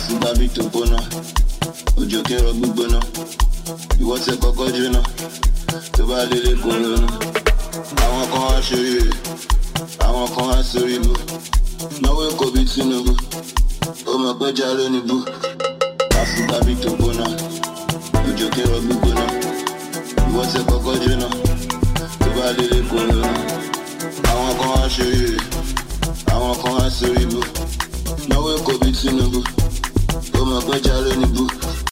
àsìgbà bí tó gbóná òjò kí n rọ gbígbóná ìwọ tẹ kọ́kọ́ jóná tó bá délé kò ronú àwọn kan wá ṣoríire àwọn kan wá sórí ibú náwó èkó bíi Tinubu ó mọ̀ pé já lónìí bú àsìgbà bí tó gbóná òjò kí n rọ gbígbóná ìwọ tẹ kọ́kọ́ jóná tó bá délé kò ronú àwọn kan wá ṣoríire àwọn kan wá sórí ibú náwó èkó bíi Tinubu ó mọ̀ pé já lónìí bú.